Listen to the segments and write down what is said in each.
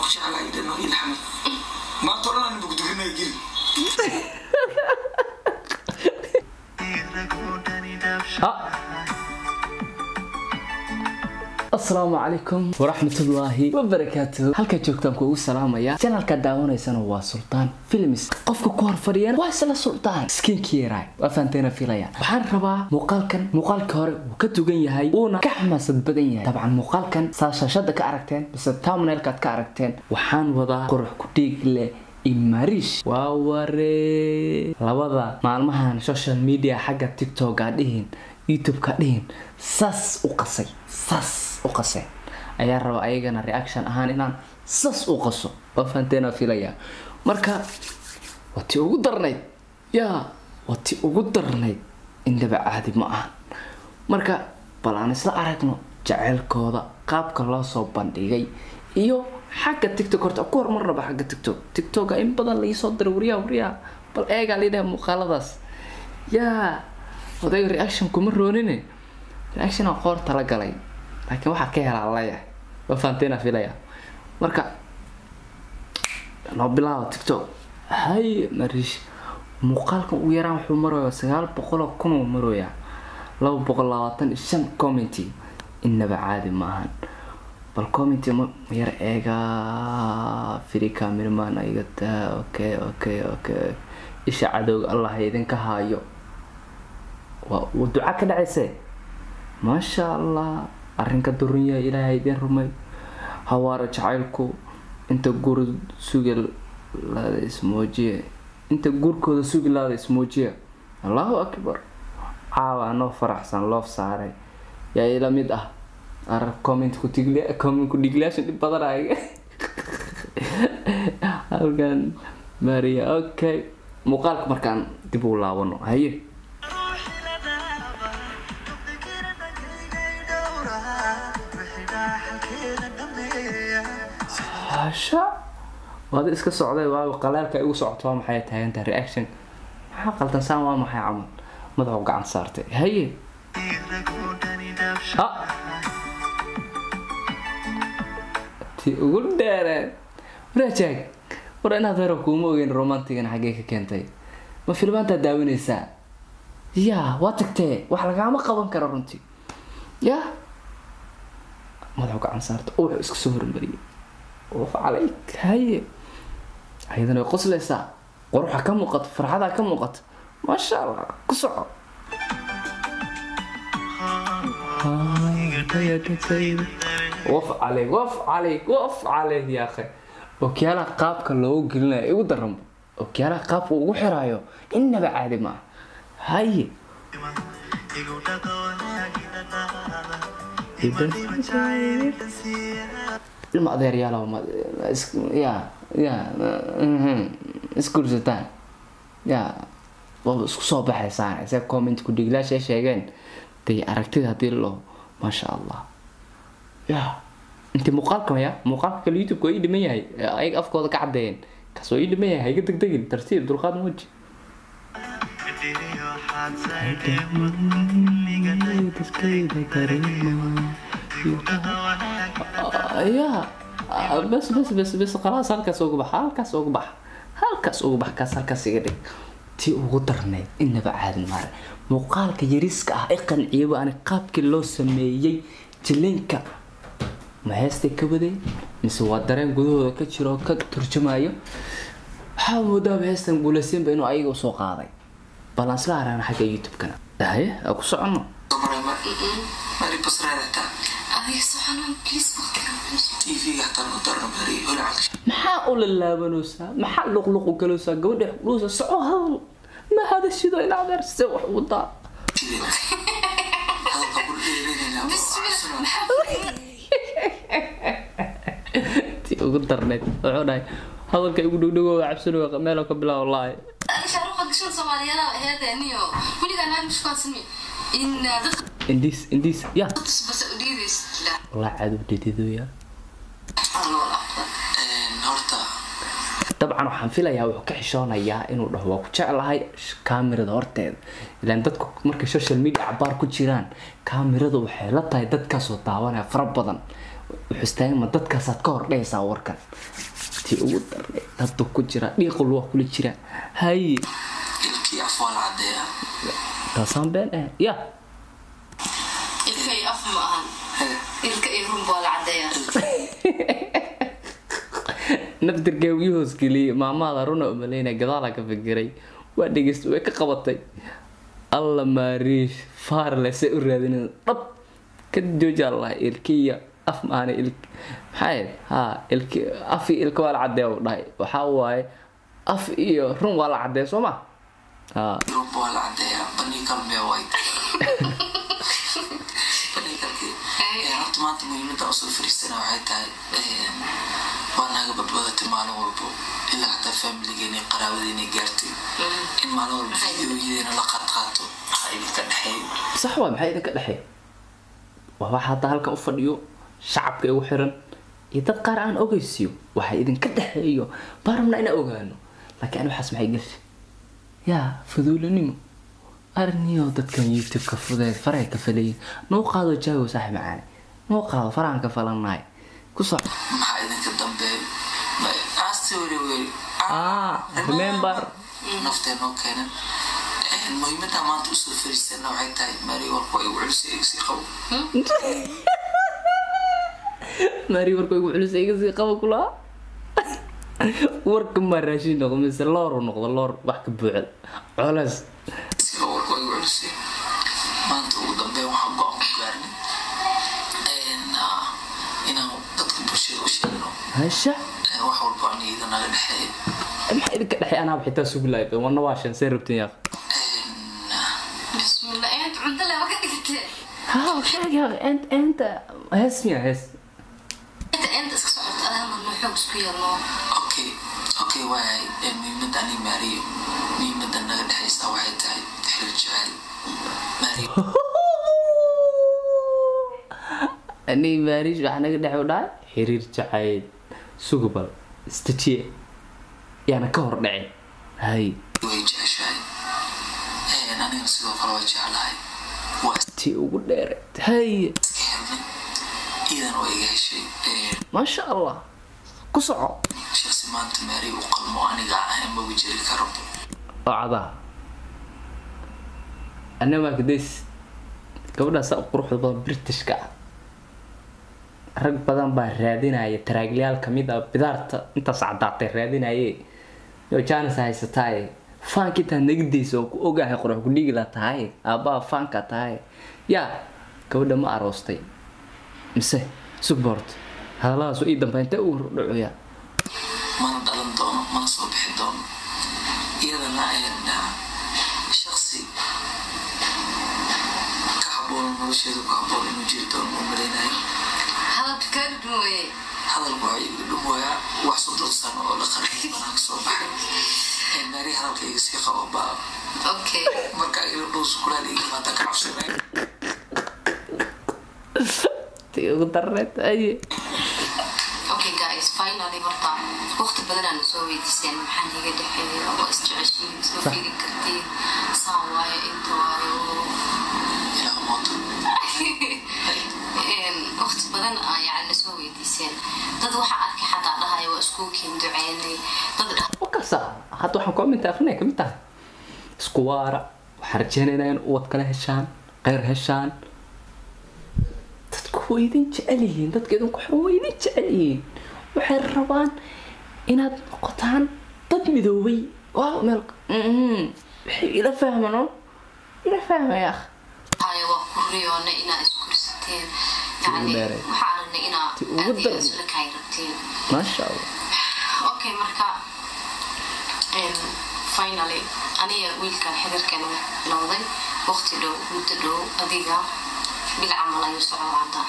jeclaa idhano ilxamay maanta o dhan aan bugduginaya geli asalaamu calaykum waraxmatullaahi wabarakaatuhu halkaa joogtaan kuugu salaamaya janalka daawanaysana waa sultaan films qofka ku horfadhiyana waa isla sultaan skinkiera waa fahanteena filaya waxaan rabaa muuqaalkan muuqaalka hore wuu ka dugan yahay wuuna ka xamaasad badan yahay dabcan muuqaalkan saa shaashada ka aragteen bise tamnailkaad ka aragteen waxaan wadaa qurux ku dhiig leh imarish waa waree labada maalmahan social media xagga tiktok aa dhihin youtube-ka dhihin saas u qasay saas u qaseen ayaa raba ayagana reaction ahaan inaan saas u qaso waa fahanteena filaya marka waa ti ugu darnayd yaa waa ti ugu darnayd indhaba caadi ma ahan marka bal aan isla aragno jaceylkooda qaabka loo soo bandhigay iyo xagga tiktok horta ku hormarnaba xagga tiktok tiktoka in badan laisoo diray wariyaa wariyaa bal eegaa lidhaha muuqaaladaas yaa odayga reaction kuma roonine reaction aan qoor tala galay laakiin waxaa ka helaa leeyahay waa fahanteena filaya marka noo bilaaba tiktok hay mariish muuqaalkan ugu yaraan wuxuu maraya sagaal boqol oo kun uu marooyaa laba boqol labaatan iyo shan commenty innaba caadi ma ahan bal commenty ma ma yar eegaa firi cameraman iga taa okay okay okay isha cadowga allah idinka haayo waa uu duca ka dhacayse maasha allah arrinka durunya ilaahay idin rumay hawaara jacaylku inta guur sugi laada ismoojiye inta guurkooda sugi laada ismoojiya allahu akbar caawa anoo faraxsan loof saaray yaa ila mid ah ar comment ku tigli comment ku dhiglaashan dhib badan ay halkan maria okay muuqaalka markaan dib u laabano haye hasha waada iska socday waago qaleelka igu socoto waa maxay taagantaha reaction maxaa qaldan saan waa maxay camal madaxu gacan saartay haye ha ti ugu dheereen warajaag war inaad hore kuuma ogeyn romantigan xaggee ka keentay ma filmaantaa daawinaysaa yaa waa tagtee wax lagaama qaban karo runtii yaa madaxu gacan saarta oo wuxuu iska soo hormariyay of calayk haye ayadana way qoslaysaa quruxa ka muuqato farxadaa ka muuqato maasha allah ku soco waf calayk waf calayk waf calayk yaa akhay okyaalaha qaabka loogu gelinayo igu daranba okyaalaha qaabka ugu xiraayo innaba caadi maaha haye ilma adeeryaal ya ya isgursataan ya waaba isku soo baxaysaan se comment ku dhiglaashay sheegeen dee aragtida hadii loo maasha allah ya inti muuqaalka ya muuqaalka kale youtube waa ii dhiman yahay ayaga afkooda ka caddeeyeen kaas waa ii dhiman yahay haiga degdegin tartiib dulqaad muuji ya bas bas bas bas khalaas halkaas ugu bax halkaas ugu bax halkaas ugu bax kaas halkaas iga dhig tii ugu darnayd inaba caadi maare muuqaalka yariska ah i qanciyaba ani qaabkii loo sameeyey jilinka ma heestay ka waday mise waa dareen gudahooda ka jiro ka turjamayo waxaa moodaaba heestan guulaysiinba inuu ayaga usoo qaaday bal aan isla aragna xagga youtube-kana haye aa ku soconno mari basraadata adiga soconan please tv-ga hataa noo darno mari holacalka maxaa u lalaabanaysaa maxaa luqluqu galowsaa gabadha xuquusa soco hadal ma hadashido ilaa adeer se wax ugu daa hadalka kula dheereynayna tii ugu darneyd wuxuu dhahay hadalka igu dhowdhogo cabsanoga meelo ka bilaabo laahay shaaruqa gashada soomaaliyeed heedeeniyo weligaa naag mishkaansanmi in dadka indhiis indhiis ya tusbasa u dhiidays walaa cadow dhididoya horta dabcan waxaan filayaa wuxuu ka xishoonayaa inuu dhaho waa ku jeclahay kaamirada horteeda ilaan dadku markay social media cabaar ku jiraan kaamirada waxay la tahay dadkaasoo daawanaya fara badan wuxuu istaagan ma dadkaasaad ka hor dhehaysaa warkan tii ugu darnay daddu ku jira dhiiqul waa kula jira haye ilkii af waa la cadeeyaa taasaan been eh ya ilka iyo af ma ahan Hee, ilka iyo runba waa la cadeeyaa naftirkee wii hoosgeliyey maamaada runa umaleyna gadaalaa ka fikiray waa dhegeysta way ka qabatay alla maariish faarle se u raadinin dhab ka joojaa lahay ilkiya af maana il maxaa ha ilki af iyo ilka waa la cadeeya u dhahay waxaa waaye af iyo run waa la cadeeya soo ma ha yurub waa la cadeeyaa baniikal mee white baniikalkii Ee, horta maanta muhiimada usoo fariistana waxay tahay ee, waa naga badbadatay maalin walbo ilaa xataa familigeena iyo qaraabadeena gaartay in maalin walba videoyadeena la qaadqaato waxaa idinka dhexeeyo sax waa maxay idinka dhexeey waa waxa hadda halkan u fadhiyo shacabka igu xiran iyo dad qaar aan ogeysiyo waxa idinka dhexeeyo baan rabnaa inaan ogaano laakiin ani waxaas maxay gelsi yaa faduulanimo arniyo dadkan youtube-ka fudeed faray ka falayin noo qaado jaago saaxib macaane noo qaado farahan ka falannahay ku soc maxaa idinka dambeeyo Ma- aasti weli weli Ah, remember. naftee noo keenan Ee, muhiimada maanta usoo fariistana waxay tahay mari walba igu celisay igsii qabo maari warka igu culus iga sii qaba kulaa warka maa raashin noqdo mise loor u noqdo loor wax ka buuxda colas sida warba igu celisay maanta ugu dambeyn waxaan go-aan ku gaarnay Een, ah, inaan dadka bulshada u sheegno hasha ee, wax walba aniga naga dhexeeya maxaa idinka dhexey anaa xitaa sugi lahayd wana waa shan see rabtin yaaq Een, ah, bismillah eed cunto leba ka dhigtee ha sheeg yaaq ent enta hees miya hees inta inta iska socota adama noo xoog isku yeelno okay okay waayay Ee, muhiimada aniga maariyo muhiimada naga dhexeysa waxay tahay xiriir jecel maariyo ani maariish waxaa naga dhex u dhahay xiriir jacayl sugubal istajiye yaana ka hor dhacin hay way jeceshahay Een, anigana sidoo kale waa jeclahay waa tii ugu dheereed hay iska helnay iidan waa iga heshay Een, maasha allah ku soco shaksi maanta maari u qalmo aniga ahayn magu jiri karo oo cadaa anna maakadays gabadhaas u quruxda badan britishka ah rag badan baa raadinaya taraaglayaal kamid ah bidaarta intaas cadaatay raadinaye yoo jaanis haysataaye faanka intaad nagidaysa oo ku ogahay qurux gudhigila tahay aabbaha faanka tahay yaa gabadha ma aroostay mise sugbort hadalladaas ii dambe intee u dhacoya mana dhalan doono mana soo bixi doono iyadana een, shaksi ka haboon nolosheedu ku haboon inuu jiri doono u malaynayo hadalka kaa duwaye hadalku waa iga dhumooyaa wax soddon sano oo la qariyay banaan ka soo baxay Een, maari hadalkayga sii qabo baa okay marka ila dhow sukulaal iga maanta ka cabsanay tii ugu darreed aye okay guys finally horta waqti badan aan soo weydiiseen maxaa iga dhexeeya waa isjeceshiin isma Sax. firi kartiin saan waayo inta waayo ilaa mooto waqti badan aa yani soo weydiiseen dad waxa arkay xataa dhahaya waa iskuulkiin duceynay dad dhah wakasa hadda waxaan commenta akrinaya kamid tahay isku waara waxaan rajeynaynaa in uwad kala heshaan kheyr heshaan dadku way idin jecel yihiin dadka idinku xiran way idin jecel yihiin waxay rabaan inaad noqotaan dad midoobay waa meel Mhm. waxay ila fahmaan oo ila fahmaya akh haya waa ku riyoona inaa iskursateen yani dheeray. waxaa aragnay inaa Ti ugu aad iyo daran. isla kaay rabteen maasha allah okay marka em, finally aniga wiilkan xiriirkan bilowday waqti dhow muddo dhow adiga bil camal ayuu socdaa hadda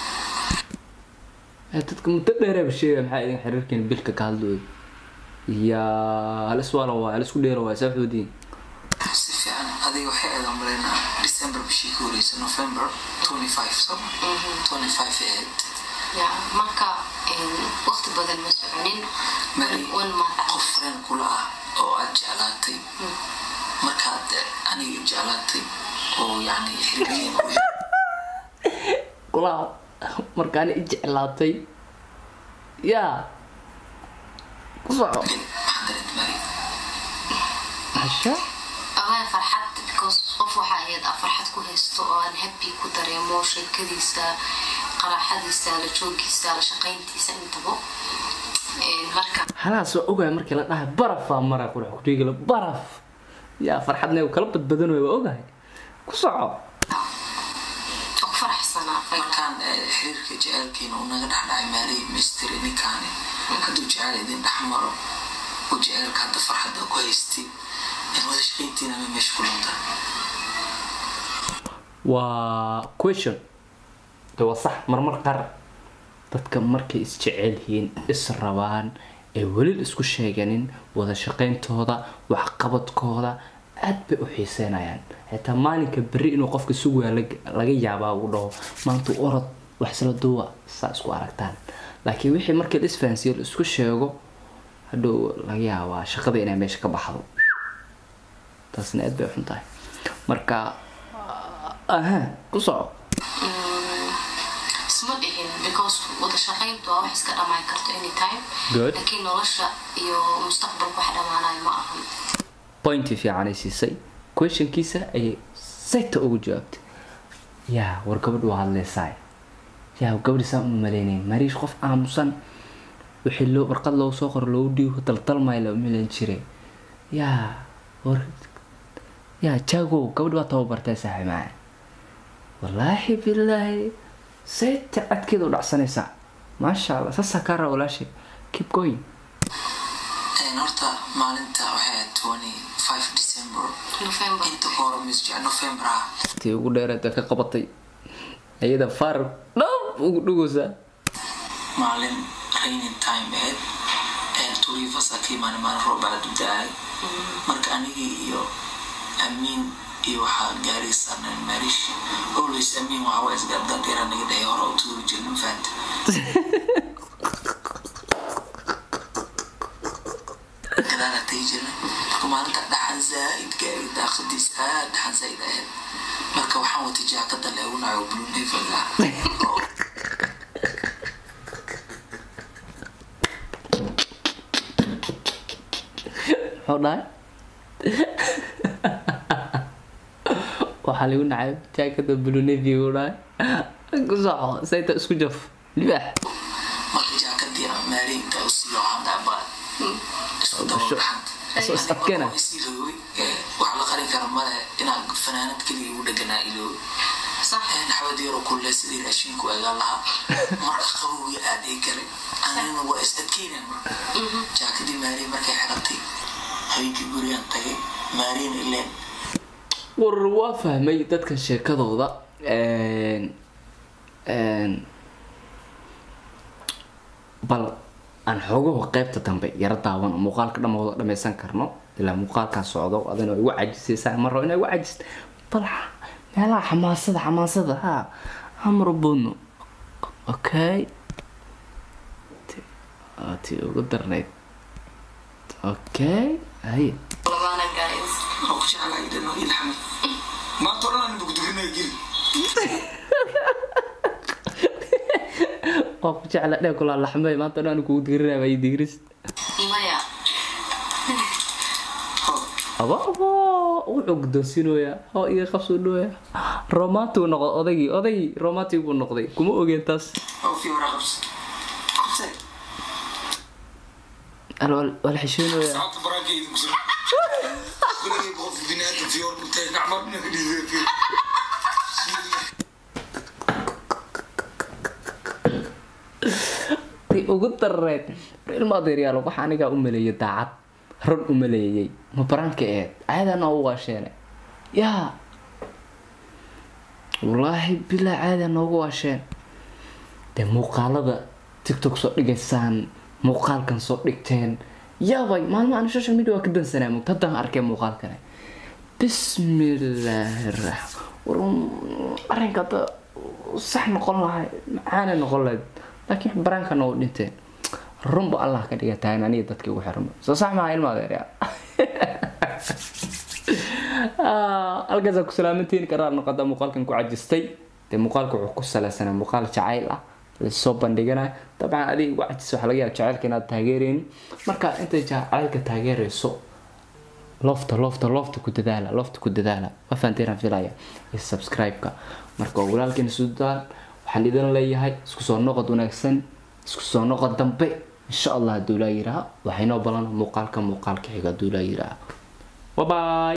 Eh, dadka muddo dheeraba sheegaya maxaa idin xiriirkiin bilka ka hadlooy yaa hal iswaala waa hal isku dheera waa saaxoodiin si fiican adiga waxay aadan malaynaa december bishii ka horeysa november 25 so 25 ee ya marka em, waqti badan ma soconin Mary, one month qof friend kula ah oo aad jeclaatay markaad aniga jeclaatay oo yani xiriirkeena u kulaa markaana i jeclaatay yaa ku soco maxaa dareenta mari asha amaa farxad because qof waxaa ahayd aa farxad ku haysto oo aan happy ku dareemo sheekadiisa qaraaxadiisa la joogiisa la shaqayntiisa intaba Een, marka halaas waa ogahay markii la dhahay barafaa mara qurux kudhigala baraf yaa farxadna uu kala badbadan waa ogahay ku soco waa ku faraxsanaa final. markaan eh, xiriirka jaceylkiina uu naga dhexdhacay maalihii misteri ninkaani hadduu jecel idin dhex maro uu jaceylka hadda farxadda ku haystay in wada shaqayntiina ma meesha ku lunta waa question de waa sax marmar qaar dadka markay isjecel yihiin is rabaan ee weli isku sheeganin wada shaqayntooda waxqabadkooda aad bay u xiiseynayaan xitaa maalinka berri inuu qofka sugaa laga yaabaa uu dhaho maanta orod wax isla duuba saa isku aragtaan laakiin wixii markii la isfahansiiyo la isku sheego hadhow laga yaabaa shaqada inay meesha ka baxdo taasna aad bay u xun tahay marka aha ku soco isma dhihin because wada shaqayntu waa wax iska dhamaan karto anytime Good. laakiin nolosha iyo mustaqbalka wax dhamaanayo ma ahan pointi fiicanay siisay questionkiisa ayay sayta ugu jawaabtay yaa war gabadh waa hadleysaay yaa gabadhi saan uma maleynayn mariish qof aamusan wixii loo warqad loogu soo qoro loogu dhiibo daltalmay la umaleyn jiray yaa war yaa jago gabadh waa tababartay saaxi macaan wallaahi bilaahi sayta cadkeeda u dhacsanaysaa maasha allah saasaa kaa raa walaashay keep going Een, horta maalinta waxay ahayd 25 december november inta ka hore mis jecel november ah tii ugu dheereed ee ka qabatay ayada faarar dhab ugu dhugaysaa maalin raining time ahayd een turiifas ka imaanay maalin roob aad u da-ay marka anigii iyo amiin iyo waxaa gaari saarneen marish always amiin waxa waa isgaadgaadgeera naga dhahay hore u tuuri jirnin fahanta gadaala tagi jirnay marka maalinta dhaxan zaaid gaari daaqadiisa aad dhaxan zaaid ahayd marka waxaan watay jaakada leegu naco blue navy ah oo muxuu dhahay waxaa lagu nacay jaakada blunevy u dhahay ku soco sayta isku jaf libaax marka jaakadii aan maalinta u siiyo waxaan dhaabaa isku dabo Sure. dhaxanta Soo is adkeena. isiilooy wax la qarin kara male inaan fanaanad keliya ugu dheganaa ilooy sax naxwad yaro kulle sidii raashinku egaa lahaa marka qabowgii aad ii galay anina waa is adkeynaan marka jaakadii maariin markay xiratay habeenkii gurigaan tagay maariin ileen war waa fahmay dadkan sheekadooda Een, een, bal aan xoogaho qaybta dambe yaro daawan oo muuqaalka dhamooda dhameysan karno ilaa muuqaalkaa socdo adina igu cajisaysaa ma rabo inaa igu cajist bal xa- meelaha xamaasada xamaasada ha hamar boodno okay Ti- aa, tii ugu darnayd okay haye labaana guys oo ku jeclaa idhano ilxamid maanta o dhan aan bugdurinaya giri waa ku jecla dhee kulaa laxmay maanta dhan kugu digirinaya waa digiris maya aba aba wuxuu guddoonsiinoyaa hoo iga qabsuu dhooya romantic noqdo odaygii odaygii romantic buu noqday kuma ogeen taas oo fi hore qabs qabse Al- wal- wal xishoonayaa saacadda baraanka idinku soo kuligii qof biniaadam fi hore dhintay nacmar dhina ka dhiisay fi tii ugu dareed ilma adeeryaal waxa anigaa u maleeyay daacad run u maleeyay ma baraanka eed caadana u waasheene yaa wallaahi bilaa caada noogu waasheen dee muuqaalada tiktok soo dhigaysaan muuqaalkan soo dhigteen yaabay maalmo aan social media waa ka dansanaa mugta haddaan arkay muuqaalkane bismillaahi raxmaan war arrinka hadda sax noqon lahay macaana noqon lahayd laakiin baraankana u dhinteen runba allah ka dhiga tahay aniga dadkii ugu xirma soo sax maha ilma adeerya halkaasaa ku salaamantiin karaa noqota muuqaalkan ku cajistay dee muuqaalka wuxuu ku saleysanaa muuqaal jacayl ah lasoo bandhiganayo dabcan adiga ugu cajis waxaa laga yaaba jacaylka inaad taageereynin marka intay jacaylka taageereyso lofta lofta lofta ku dadaala lofta ku dadaala waa fahanteen aan filaya iyo subscribe-ka marka waa walaalkeena suudaan waxaan idin leeyahay isku soo noqod wanaagsan isku soo noqod dambe insha allah hadduu laa yiraha waxaynoo balana muuqaalka muuqaalka xiga hadduu laa yiraha bye bye